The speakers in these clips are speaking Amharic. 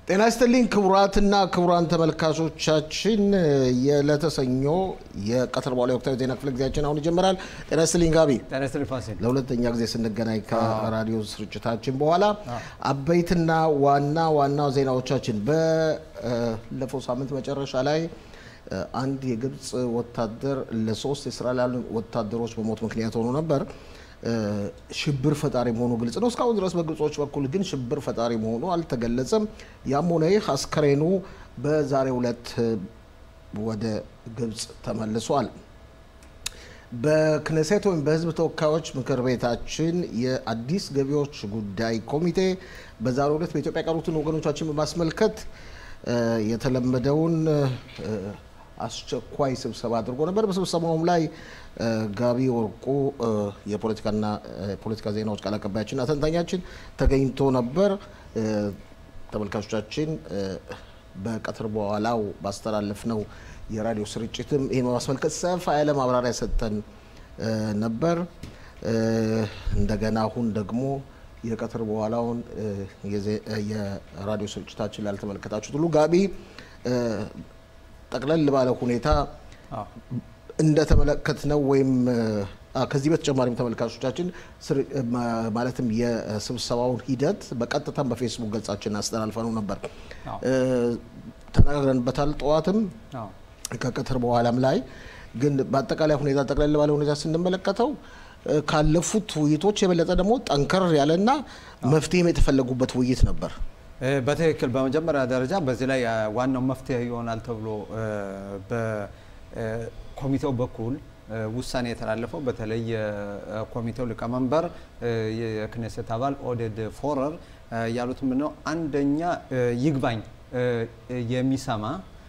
ጤና ይስጥልኝ ክቡራትና ክቡራን ተመልካቾቻችን የዕለተ ሰኞ የቀትር በኋላ ወቅታዊ ዜና ክፍለ ጊዜያችን አሁን ይጀምራል። ጤና ይስጥልኝ ጋቢ። ጤና ይስጥልኝ ፋሲል። ለሁለተኛ ጊዜ ስንገናኝ ከራዲዮ ስርጭታችን በኋላ አበይትና ዋና ዋና ዜናዎቻችን ባለፈው ሳምንት መጨረሻ ላይ አንድ የግብፅ ወታደር ለሶስት የእስራኤል ወታደሮች በሞት ምክንያት ሆኖ ነበር። ሽብር ፈጣሪ መሆኑ ግልጽ ነው። እስካሁን ድረስ በግብጾች በኩል ግን ሽብር ፈጣሪ መሆኑ አልተገለጸም። ያም ሆነ ይህ አስከሬኑ በዛሬው ዕለት ወደ ግብፅ ተመልሷል። በክነሴት ወይም በሕዝብ ተወካዮች ምክር ቤታችን የአዲስ ገቢዎች ጉዳይ ኮሚቴ በዛሬው ዕለት በኢትዮጵያ የቀሩትን ወገኖቻችን በማስመልከት የተለመደውን አስቸኳይ ስብሰባ አድርጎ ነበር። በስብሰባውም ላይ ጋቢ ወርቁ የፖለቲካና ፖለቲካ ዜናዎች ቃል አቀባያችንና ተንታኛችን ተገኝቶ ነበር። ተመልካቾቻችን በቀትር በኋላው ባስተላለፍነው የራዲዮ ስርጭትም ይህን በማስመልከት ሰፋ ያለ ማብራሪያ ሰጠን ነበር። እንደገና አሁን ደግሞ የቀትር በኋላውን የራዲዮ ስርጭታችን ላልተመለከታችሁት ሁሉ ጋቢ ጠቅለል ባለ ሁኔታ እንደተመለከትነው ወይም ከዚህ በተጨማሪም ተመልካቾቻችን ማለትም የስብሰባውን ሂደት በቀጥታም በፌስቡክ ገጻችን አስተላልፈነው ነበር፣ ተነጋግረንበታል። ጠዋትም ከቀትር በኋላም ላይ ግን በአጠቃላይ ሁኔታ ጠቅለል ባለ ሁኔታ ስንመለከተው ካለፉት ውይይቶች የበለጠ ደግሞ ጠንከር ያለና መፍትሄም የተፈለጉበት ውይይት ነበር። በትክክል በመጀመሪያ ደረጃ በዚህ ላይ ዋናው መፍትሄ ይሆናል ተብሎ በኮሚቴው በኩል ውሳኔ የተላለፈው በተለይ የኮሚቴው ሊቀመንበር የክኔሴት አባል ኦዴድ ፎረር ያሉት ምንድነው፣ አንደኛ ይግባኝ የሚሰማ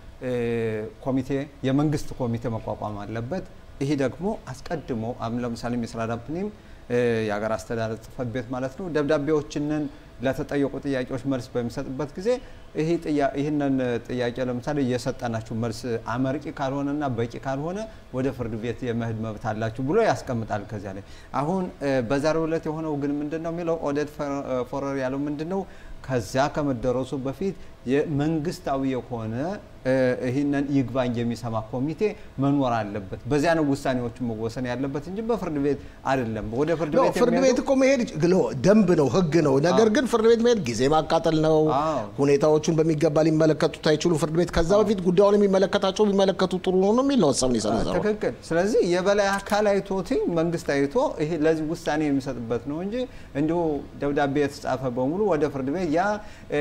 ኮሚቴ የመንግስት ኮሚቴ መቋቋም አለበት። ይሄ ደግሞ አስቀድሞ ለምሳሌ ሚስራ ዳፕኒም የሀገር አስተዳደር ጽህፈት ቤት ማለት ነው ደብዳቤዎችንን ለተጠየቁ ጥያቄዎች መልስ በሚሰጥበት ጊዜ ይህንን ጥያቄ ለምሳሌ እየሰጠናችሁ መልስ አመርቂ ካልሆነና በቂ ካልሆነ ወደ ፍርድ ቤት የመሄድ መብት አላችሁ ብሎ ያስቀምጣል። ከዚያ ላይ አሁን በዛሬው ዕለት የሆነው ግን ምንድን ነው የሚለው ኦዴድ ፎረር ያለው ምንድን ነው ከዚያ ከመደረሱ በፊት የመንግስታዊ የሆነ ይህንን ይግባኝ የሚሰማ ኮሚቴ መኖር አለበት። በዚያ ነው ውሳኔዎቹ መወሰን ያለበት እንጂ በፍርድ ቤት አይደለም። ወደ ፍርድ ቤት ፍርድ ቤት እኮ መሄድ ደንብ ነው፣ ህግ ነው። ነገር ግን ፍርድ ቤት መሄድ ጊዜ ማቃጠል ነው። ሁኔታዎቹን በሚገባ ሊመለከቱት አይችሉም ፍርድ ቤት። ከዛ በፊት ጉዳዩን የሚመለከታቸው ቢመለከቱ ጥሩ ነው ነው የሚል ነው ሀሳብ የሰነዘረው። ትክክል። ስለዚህ የበላይ አካል አይቶት መንግስት አይቶ ይሄ ለዚህ ውሳኔ የሚሰጥበት ነው እንጂ እንዲሁ ደብዳቤ የተጻፈ በሙሉ ወደ ፍርድ ቤት ያ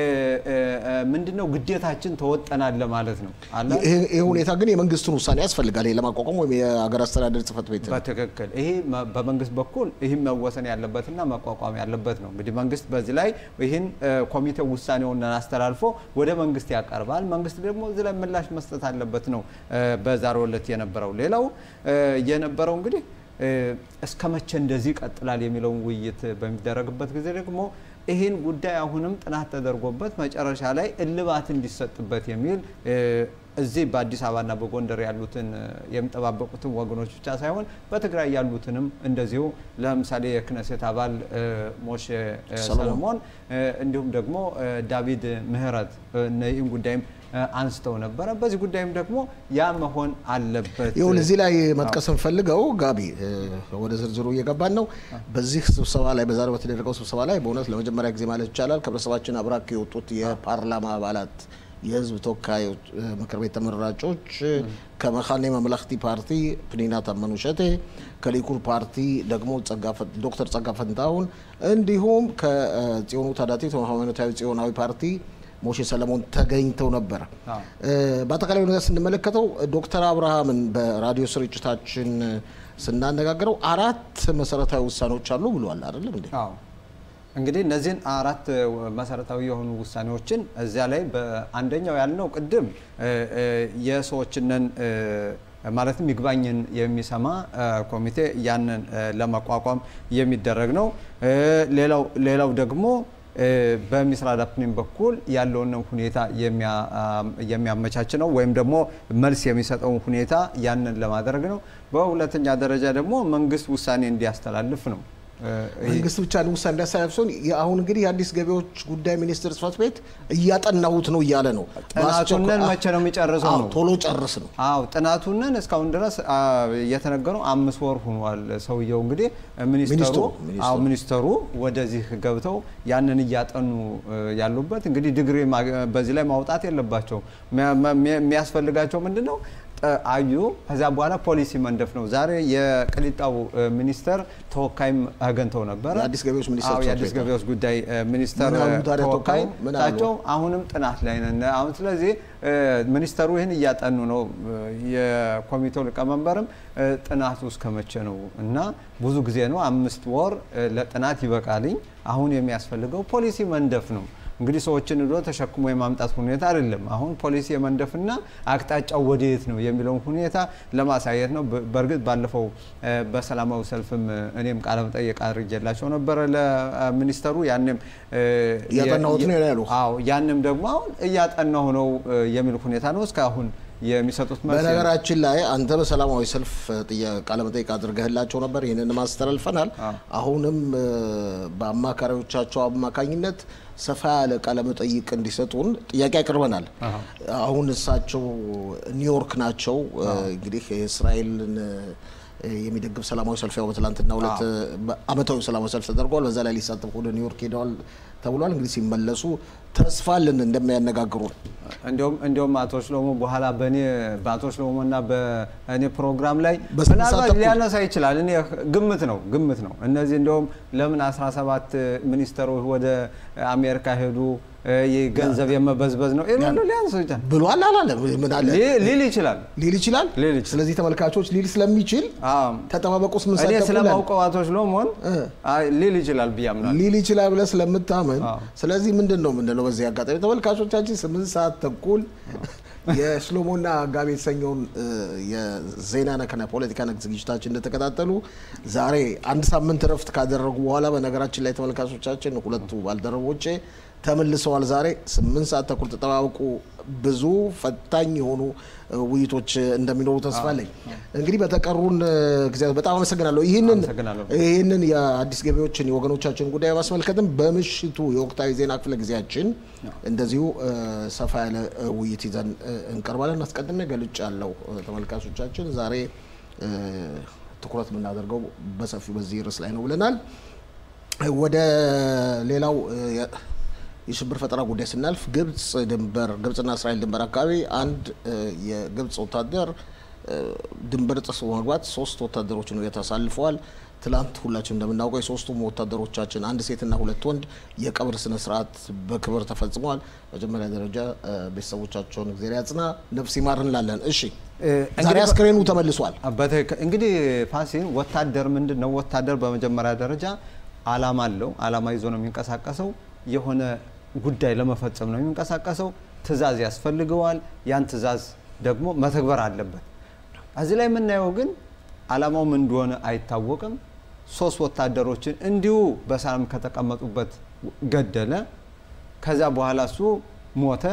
ምንድነው ግዴታችን ተወጠናል ለማለት ነው አለ። ይህ ሁኔታ ግን የመንግስትን ውሳኔ ያስፈልጋል ይሄ ለማቋቋም ወይም የሀገር አስተዳደር ጽህፈት ቤት በትክክል ይሄ በመንግስት በኩል ይህም መወሰን ያለበትና መቋቋም ያለበት ነው። እንግዲህ መንግስት በዚህ ላይ ይህን ኮሚቴው ውሳኔውን አስተላልፎ ወደ መንግስት ያቀርባል። መንግስት ደግሞ እዚህ ላይ ምላሽ መስጠት አለበት ነው በዛሬው ዕለት የነበረው። ሌላው የነበረው እንግዲህ እስከ መቼ እንደዚህ ይቀጥላል የሚለውን ውይይት በሚደረግበት ጊዜ ደግሞ ይህን ጉዳይ አሁንም ጥናት ተደርጎበት መጨረሻ ላይ እልባት እንዲሰጥበት የሚል እዚህ በአዲስ አበባና በጎንደር ያሉትን የሚጠባበቁትን ወገኖች ብቻ ሳይሆን በትግራይ ያሉትንም እንደዚሁ ለምሳሌ የክነሴት አባል ሞሼ ሰለሞን እንዲሁም ደግሞ ዳዊድ ምህረት ይህን ጉዳይም አንስተው ነበረ። በዚህ ጉዳይም ደግሞ ያ መሆን አለበት። ይሁን እዚህ ላይ መጥቀስ እንፈልገው ጋቢ ወደ ዝርዝሩ እየገባን ነው። በዚህ ስብሰባ ላይ በዛሬው በተደረገው ስብሰባ ላይ በእውነት ለመጀመሪያ ጊዜ ማለት ይቻላል ከህብረተሰባችን አብራክ የወጡት የፓርላማ አባላት የህዝብ ተወካዮች ምክር ቤት ተመራጮች ከመካነ መምለክቲ ፓርቲ ፕኒና ታመኑ ሸቴ፣ ከሊኩድ ፓርቲ ደግሞ ዶክተር ጸጋ ፈንታሁን እንዲሁም ከጽዮኑ ታዳቲት ሃይማኖታዊ ጽዮናዊ ፓርቲ ሞሼ ሰለሞን ተገኝተው ነበረ። በአጠቃላይ ሁኔታ ስንመለከተው ዶክተር አብርሃምን በራዲዮ ስርጭታችን ስናነጋግረው አራት መሰረታዊ ውሳኔዎች አሉ ብለዋል። አይደለም እንዴ? እንግዲህ እነዚህን አራት መሰረታዊ የሆኑ ውሳኔዎችን እዚያ ላይ በአንደኛው ያልነው ቅድም የሰዎችንን ማለትም ይግባኝን የሚሰማ ኮሚቴ ያንን ለመቋቋም የሚደረግ ነው። ሌላው ደግሞ በሚስራ ዳፕኒም በኩል ያለውን ሁኔታ የሚያመቻች ነው ወይም ደግሞ መልስ የሚሰጠውን ሁኔታ ያንን ለማድረግ ነው። በሁለተኛ ደረጃ ደግሞ መንግስት ውሳኔ እንዲያስተላልፍ ነው። መንግስት ብቻ ውሳኔ እንዳሳለፍ ሲሆን አሁን እንግዲህ የአዲስ ገቢዎች ጉዳይ ሚኒስቴር ጽሕፈት ቤት እያጠናሁት ነው እያለ ነው። ጥናቱንን መቼ ነው የሚጨርሰው ነው ቶሎ ጨርስ ነው። አዎ ጥናቱንን እስካሁን ድረስ እየተነገረው አምስት ወር ሆኗል። ሰውየው እንግዲህ ሚኒስተሩ አዎ ሚኒስተሩ ወደዚህ ገብተው ያንን እያጠኑ ያሉበት እንግዲህ ዲግሪ በዚህ ላይ ማውጣት የለባቸው የሚያስፈልጋቸው ምንድን ነው አዩ ከዛ በኋላ ፖሊሲ መንደፍ ነው። ዛሬ የቅሊጣው ሚኒስተር ተወካይም አገኝተው ነበረ። የአዲስ ገቢዎች ሚኒስተር የአዲስ ገቢዎች ጉዳይ ሚኒስተር ተወካይ እሳቸው አሁንም ጥናት ላይ ነን። አሁን ስለዚህ ሚኒስተሩ ይህን እያጠኑ ነው። የኮሚቴው ሊቀመንበርም ጥናቱ እስከ መቼ ነው እና ብዙ ጊዜ ነው፣ አምስት ወር ለጥናት ይበቃልኝ። አሁን የሚያስፈልገው ፖሊሲ መንደፍ ነው። እንግዲህ ሰዎችን ዶ ተሸክሞ የማምጣት ሁኔታ አይደለም። አሁን ፖሊሲ የመንደፍና አቅጣጫው ወደየት ነው የሚለውን ሁኔታ ለማሳየት ነው። በእርግጥ ባለፈው በሰላማዊ ሰልፍም እኔም ቃለ መጠይቅ አድርጌላቸው ነበረ ለሚኒስተሩ። ያንም እያጠናሁት ነው ይላሉ። አዎ ያንም ደግሞ አሁን እያጠናሁ ነው የሚል ሁኔታ ነው እስካሁን የሚሰጡት መልስ በነገራችን ላይ አንተ በሰላማዊ ሰልፍ ቃለመጠይቅ አድርገህላቸው ነበር። ይህንን ማስተላልፈናል። አሁንም በአማካሪዎቻቸው አማካኝነት ሰፋ ያለ ቃለመጠይቅ እንዲሰጡን ጥያቄ አቅርበናል። አሁን እሳቸው ኒውዮርክ ናቸው። እንግዲህ የእስራኤልን የሚደግፍ ሰላማዊ ሰልፍ ያው በትላንትና ሁለት አመታዊ ሰላማዊ ሰልፍ ተደርጓል። በዛ ላይ ሊሳተፉ ወደ ኒውዮርክ ሄደዋል ተብሏል። እንግዲህ ሲመለሱ ተስፋ አለን እንደሚያነጋግሩ እንዲሁም እንዲሁም አቶ ሽሎሞ በኋላ በእኔ በአቶ ሽሎሞ እና በእኔ ፕሮግራም ላይ በስንት ምናልባት ሰዓት ተኩል? ሊያነሳ ይችላል። እኔ ግምት ነው ግምት ነው። እነዚህ እንዲሁም ለምን 17 ሚኒስተሮች ወደ አሜሪካ ሄዱ ይህ ገንዘብ የመበዝበዝ ነው ይሉ ሊያነሱ ይችላል ብሏል አላለም? ምን አለ ሊ- ሊል ይችላል። ሊል ይችላል። ሊል ይችላል። ስለዚህ ተመልካቾች ሊል ስለሚችል አዎ። ተጠባበቁ። ስምንት እኔ ሰዓት ተኩል አለ። ስለማውቀው አቶ ሽሎሞን እ። አይ ሊል ይችላል ብዬ አምናለሁ። ሊል ይችላል ብለህ ስለምታመን አዎ። ስለዚህ ምንድን ነው ምንድነው በዚህ አጋጣሚ ተመልካቾቻችን ስምንት ሰዓት ተኩል የሽሎሞና ጋቢ የተሰኘውን እ፣ የዜና ነክና ፖለቲካ ነክ ዝግጅታችን እንደተከታተሉ ዛሬ አንድ ሳምንት እረፍት ካደረጉ በኋላ በነገራችን ላይ ተመልካቾቻችን ሁለቱ ባልደረቦቼ ተመልሰዋል። ዛሬ ስምንት ሰዓት ተኩል ተጠባበቁ። ብዙ ፈታኝ የሆኑ እ፣ ውይይቶች እንደሚኖሩ ተስፋ አለኝ። እንግዲህ በተቀሩን እ፣ ጊዜያት በጣም አመሰግናለሁ። ይህንን አመሰግናለሁ። ይህንን የአዲስ ገቢዎችን የወገኖቻችን ጉዳይ ማስመልከትም በምሽቱ የወቅታዊ ዜና ክፍለ ጊዜያችን እንደዚሁ እ፣ ሰፋ ያለ እ፣ ውይይት ይዘን እ፣ እንቀርባለን። አስቀድሜ ገልጭ ያለው ተመልካቾቻችን ዛሬ እ፣ ትኩረት የምናደርገው በሰፊው በዚህ ርዕስ ላይ ነው ብለናል። ወደ ሌላው እ፣ የ- የሽብር ፈጠራ ጉዳይ ስናልፍ ግብጽ ድንበር ግብጽና እስራኤል ድንበር አካባቢ አንድ እ፣ የግብጽ ወታደር እ፣ ድንበር ጥሶ በመግባት ሶስት ወታደሮችን ሁለት አሳልፈዋል። ትላንት ሁላችን እንደምናውቀው የሶስቱም ወታደሮቻችን አንድ ሴትና ሁለት ወንድ የቀብር ስነ ስርዓት በክብር ተፈጽመዋል። መጀመሪያ ደረጃ እ፣ ቤተሰቦቻቸውን እግዜር ያጽና ነፍስ ይማር እንላለን። እሺ ዛሬ እንግዲህ አስክሬኑ ተመልሷል። በትክክል እንግዲህ ፋሲል ወታደር ምንድን ነው? ወታደር በመጀመሪያ ደረጃ አላማ አለው። አላማ ይዞ ነው የሚንቀሳቀሰው። የሆነ ጉዳይ ለመፈጸም ነው የሚንቀሳቀሰው። ትዕዛዝ ያስፈልገዋል። ያን ትዕዛዝ ደግሞ መተግበር አለበት። እዚህ ላይ የምናየው ግን አላማው ምን እንደሆነ አይታወቅም። ሶስት ወታደሮችን እንዲሁ በሰላም ከተቀመጡበት ገደለ። ከዛ በኋላ እሱ ሞተ፣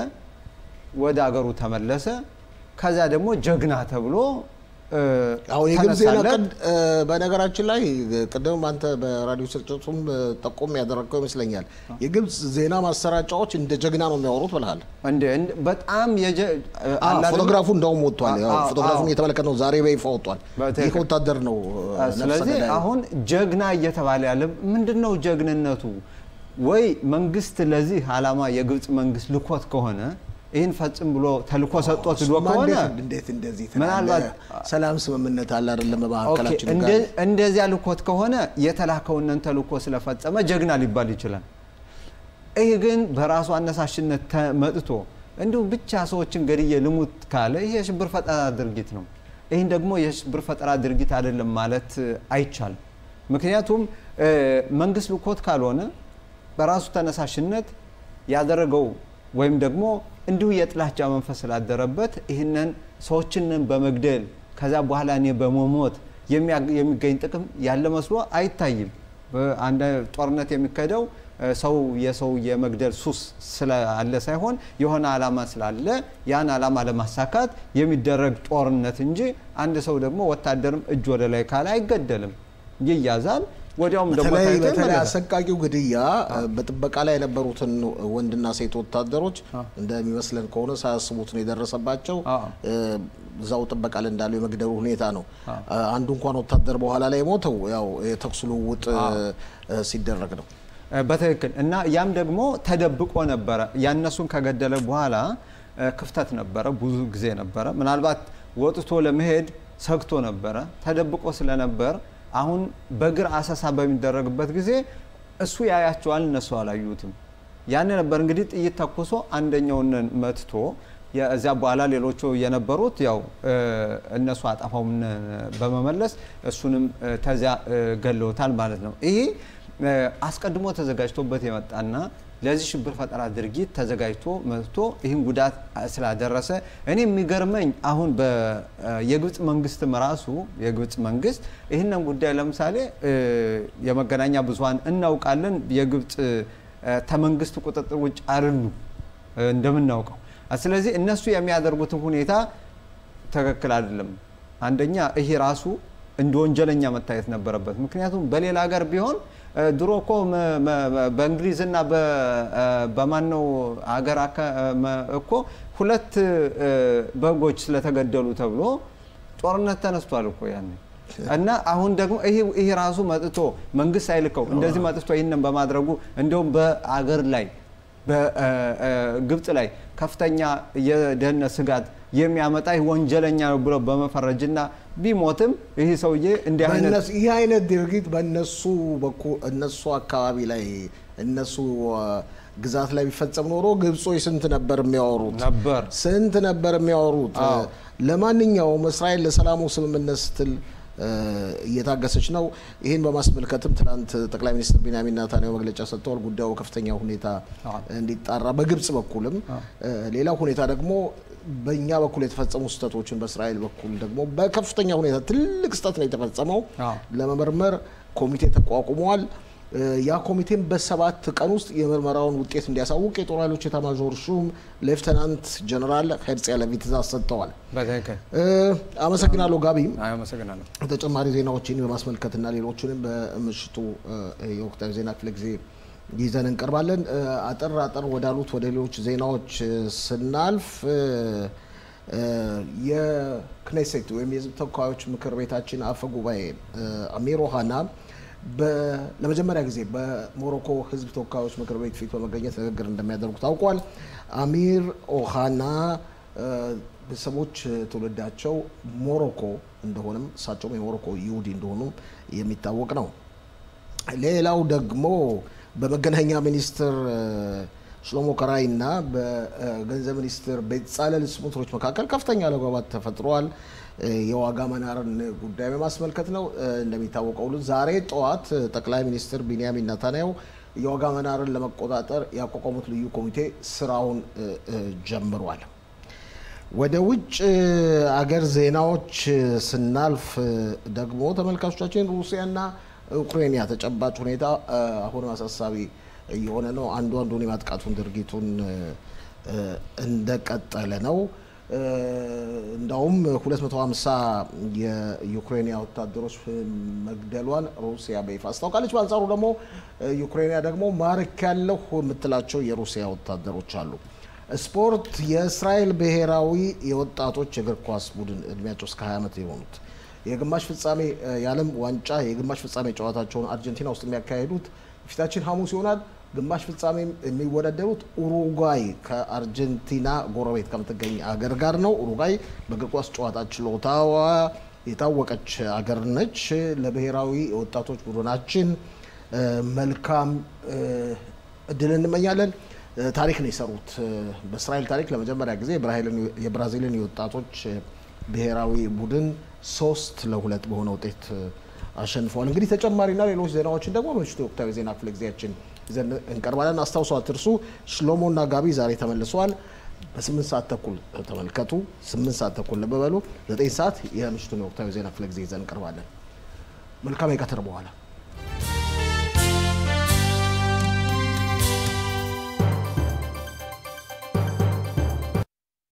ወደ አገሩ ተመለሰ። ከዛ ደግሞ ጀግና ተብሎ እ፣ አሁን የግብጽ ዜና ተነሳለት። ቀድ እ፣ በነገራችን ላይ ቅድም አንተ በራዲዮ ስርጭቱም እ፣ ጠቆም ያደረግከው ይመስለኛል። የግብጽ ዜና ማሰራጫዎች እንደ ጀግና ነው የሚያወሩት ብለሃል። እንደ እንደ- በጣም የጀ እ፣ አ፣ አለ አይደል? ፎቶግራፉ እንደውም ወጥቷል። ያው አ- አ- ፎቶግራፉን አዎ። እየተመለከት ነው ዛሬ በይፋ ወጥቷል። በትክክል። ይህ ወታደር ነው እ፣ ነፍሰ ስለዚህ ገዳይ። አሁን ጀግና እየተባለ ያለ ምንድን ነው ጀግንነቱ? ወይ መንግስት ለዚህ አላማ የግብጽ መንግስት ልኮት ከሆነ ይህን ፈጽም ብሎ ተልኮ ሰጥቶት ሂዶ እሱማ ከሆነ እንዴት- እንዴት እንደዚህ ትላለህ? ምናልባት- ሰላም ስምምነት አለ አይደለም ኦኬ፣ በመካከላችን እንደ- ጋር እንደዚያ ልኮት ከሆነ የተላከውንን ተልኮ ስለፈጸመ ጀግና ሊባል ይችላል። ይህ ግን በራሱ አነሳሽነት ተመጥቶ እንዲሁም ብቻ ሰዎችን ገድዬ ልሙት ካለ ይህ የሽብር ፈጠራ ድርጊት ነው። ይህን ደግሞ የሽብር ፈጠራ ድርጊት አይደለም ማለት እ፣ አይቻልም። ምክንያቱም እ፣ መንግስት ልኮት ካልሆነ በራሱ ተነሳሽነት ያደረገው ወይም ደግሞ እንዲሁ የጥላቻ መንፈስ ስላደረበት ይህንን ሰዎችንን በመግደል ከዛ በኋላ እኔ በመሞት የሚያ- የሚገኝ ጥቅም ያለ መስሎ አይታይም። በአንድ ጦርነት የሚካሄደው እ፣ ሰው የሰው የመግደል ሱስ ስላለ ሳይሆን የሆነ ዓላማ ስላለ ያን ዓላማ ለማሳካት የሚደረግ ጦርነት እንጂ አንድ ሰው ደግሞ ወታደርም እጅ ወደ ላይ ካለ አይገደልም፣ ይያዛል። ወዲያውም ደግሞ በተለይ ታይቶ በተለይ ይመለሳል። አሰቃቂው ግድያ በጥበቃ ላይ የነበሩትን ወንድና ሴት ወታደሮች እንደሚመስለን ከሆነ ሳያስቡት ነው የደረሰባቸው። አዎ። እ፣ እዛው ጥበቃ ላይ እንዳሉ የመግደሉ ሁኔታ ነው። አንዱ እንኳን ወታደር በኋላ ላይ የሞተው ያው የተኩስ ልውውጥ እ፣ ሲደረግ ነው። እ፣ በትክክል እና ያም ደግሞ ተደብቆ ነበረ። ያነሱን ከገደለ በኋላ እ፣ ክፍተት ነበረ፣ ብዙ ጊዜ ነበረ። ምናልባት ወጥቶ ለመሄድ ሰግቶ ነበረ፣ ተደብቆ ስለነበር አሁን በእግር አሰሳ በሚደረግበት ጊዜ እሱ ያያቸዋል፣ እነሱ አላዩትም። ያን ነበር እንግዲህ ጥይት ተኩሶ አንደኛውን መትቶ እዚያ በኋላ ሌሎቹ የነበሩት ያው እ፣ እነሱ አጠፋውን በመመለስ እሱንም እ፣ ተዚያ እ፣ ገለውታል ማለት ነው። ይሄ እ፣ አስቀድሞ ተዘጋጅቶበት የመጣና ለዚህ ሽብር ፈጠራ ድርጊት ተዘጋጅቶ መጥቶ ይህን ጉዳት ስላደረሰ እኔ የሚገርመኝ አሁን በ- የግብፅ መንግስትም ራሱ የግብፅ መንግስት ይህንን ጉዳይ ለምሳሌ እ፣ የመገናኛ ብዙኃን እናውቃለን የግብፅ እ፣ ተመንግስት ቁጥጥር ውጭ አይደሉም እ፣ እንደምናውቀው። ስለዚህ እነሱ የሚያደርጉትን ሁኔታ ትክክል አይደለም። አንደኛ ይሄ ራሱ እንደ ወንጀለኛ መታየት ነበረበት። ምክንያቱም በሌላ ሀገር ቢሆን እ፣ ድሮ እኮ መ- መ- መ- በእንግሊዝና በ- እ፣ በማነው ሀገር አካ- መ- እኮ ሁለት እ፣ በጎች ስለተገደሉ ተብሎ ጦርነት ተነስቷል እኮ ያኔ እና አሁን ደግሞ ይሄ ይሄ ራሱ መጥቶ መንግስት አይልከው እንደዚህ መጥቶ ይህንን በማድረጉ እንደውም በአገር ላይ በግብፅ ላይ ከፍተኛ የደህንነት ስጋት የሚያመጣ ይህ ወንጀለኛ ነው ብሎ በመፈረጅና ቢሞትም ይህ ሰውዬ እንዲህ አይነት በእነሱ- ይህ አይነት ድርጊት በእነሱ በኩል እነሱ አካባቢ ላይ እነሱ አ፣ ግዛት ላይ ቢፈጸም ኖሮ ግብጾች ስንት ነበር የሚያወሩት ነበር ስንት ነበር የሚያወሩት። አዎ። ለማንኛውም እስራኤል ለሰላሙ ስምምነት ስትል እ፣ እየታገሰች ነው። ይህን በማስመልከትም ትናንት ጠቅላይ ሚኒስትር ቢንያሚን ኔታንያሁ መግለጫ ሰጥተዋል። ጉዳዩ ከፍተኛ ሁኔታ አዎ። እንዲጣራ በግብጽ በኩልም እ፣ ሌላው ሁኔታ ደግሞ በእኛ በኩል የተፈጸሙ ስህተቶችን በእስራኤል በኩል ደግሞ በከፍተኛ ሁኔታ ትልቅ ስህተት ነው የተፈጸመው አዎ። ለመመርመር ኮሚቴ ተቋቁሟል። እ፣ ያ ኮሚቴም በሰባት ቀን ውስጥ የምርመራውን ውጤት እንዲያሳውቅ የጦር ኃይሎች ኤታማዦር ሹም ሌፍተናንት ጀነራል ሄርጽ ያለቪ ትእዛዝ ሰጥተዋል። በትክክል እ፣ አመሰግናለሁ ጋቢ። አመሰግናለሁ። ተጨማሪ ዜናዎችን በማስመልከትና ሌሎችንም በምሽቱ እ፣ የወቅታዊ ዜና ክፍለ ጊዜ ይዘን እንቀርባለን። እ፣ አጠር አጠር ወዳሉት ወደ ሌሎች ዜናዎች እ፣ ስናልፍ እ፣ እ፣ የክኔሴት ወይም የሕዝብ ተወካዮች ምክር ቤታችን አፈ ጉባኤ እ፣ አሚር ኦሃና በ- ለመጀመሪያ ጊዜ በሞሮኮ ሕዝብ ተወካዮች ምክር ቤት ፊት በመገኘት ንግግር እንደሚያደርጉ ታውቋል። አሚር ኦሃና እ፣ ቤተሰቦች ትውልዳቸው ሞሮኮ እንደሆነም እሳቸውም የሞሮኮ ይሁዲ እንደሆኑም የሚታወቅ ነው። ሌላው ደግሞ በመገናኛ ሚኒስትር እ፣ ሽሎሞ ከራይ እና በገንዘብ ሚኒስትር ቤትሳለል ስሞትሪች መካከል ከፍተኛ አለመግባባት ተፈጥሯል። እ፣ የዋጋ መናርን ጉዳይ በማስመልከት ነው። እ፣ እንደሚታወቀው ሁሉ ዛሬ ጠዋት እ፣ ጠቅላይ ሚኒስትር ቢንያሚን ኔታንያሁ የዋጋ መናርን ለመቆጣጠር ያቋቋሙት ልዩ ኮሚቴ ስራውን እ፣ እ፣ ጀምሯል። ወደ ውጭ አገር ዜናዎች ስናልፍ ደግሞ ተመልካቾቻችን ሩሲያና ዩክሬንያ ተጨባጭ ሁኔታ እ፣ አሁንም አሳሳቢ እየሆነ ነው። አንዱ አንዱን የማጥቃቱን ድርጊቱን እ፣ እ፣ እንደቀጠለ ነው። እ፣ እንዳውም 250 የዩክሬንያ ወታደሮች መግደሏን ሩሲያ በይፋ አስታውቃለች። በአንጻሩ ደግሞ እ፣ ዩክሬንያ ደግሞ ማርክ ያለሁ የምትላቸው የሩሲያ ወታደሮች አሉ። ስፖርት የእስራኤል ብሔራዊ የወጣቶች እግር ኳስ ቡድን እድሜያቸው እስከ 20 ዓመት የሆኑት የግማሽ ፍጻሜ እ፣ የዓለም ዋንጫ የግማሽ ፍጻሜ ጨዋታቸውን አርጀንቲና ውስጥ የሚያካሂዱት ፊታችን ሐሙስ ይሆናል። ግማሽ ፍጻሜ የሚወዳደሩት ኡሩጓይ ከአርጀንቲና ጎረቤት ከምትገኝ አገር ጋር ነው። ኡሩጓይ በእግር ኳስ ጨዋታ ችሎታዋ የታወቀች አገር ነች። ለብሔራዊ የወጣቶች ቡድናችን እ፣ መልካም እ፣ እድል እንመኛለን። እ፣ ታሪክ ነው የሰሩት። እ፣ በእስራኤል ታሪክ ለመጀመሪያ ጊዜ የብራዚልን- የብራዚልን የወጣቶች እ፣ ብሔራዊ ቡድን ሶስት ለሁለት በሆነ ውጤት እ፣ አሸንፈዋል። እንግዲህ ተጨማሪና ሌሎች ዜናዎችን ደግሞ በምሽቱ የወቅታዊ ዜና ክፍለ ጊዜያችን ይዘን እንቀርባለን። አስታውሰው አትርሱ። ሽሎሞና ጋቢ ዛሬ ተመልሰዋል። በስምንት ሰዓት ተኩል ተመልከቱ። ስምንት ሰዓት ተኩል ልብ በሉ። ዘጠኝ ሰዓት የምሽቱን የወቅታዊ ዜና ክፍለ ጊዜ ይዘን እንቀርባለን። መልካም የቀትር በኋላ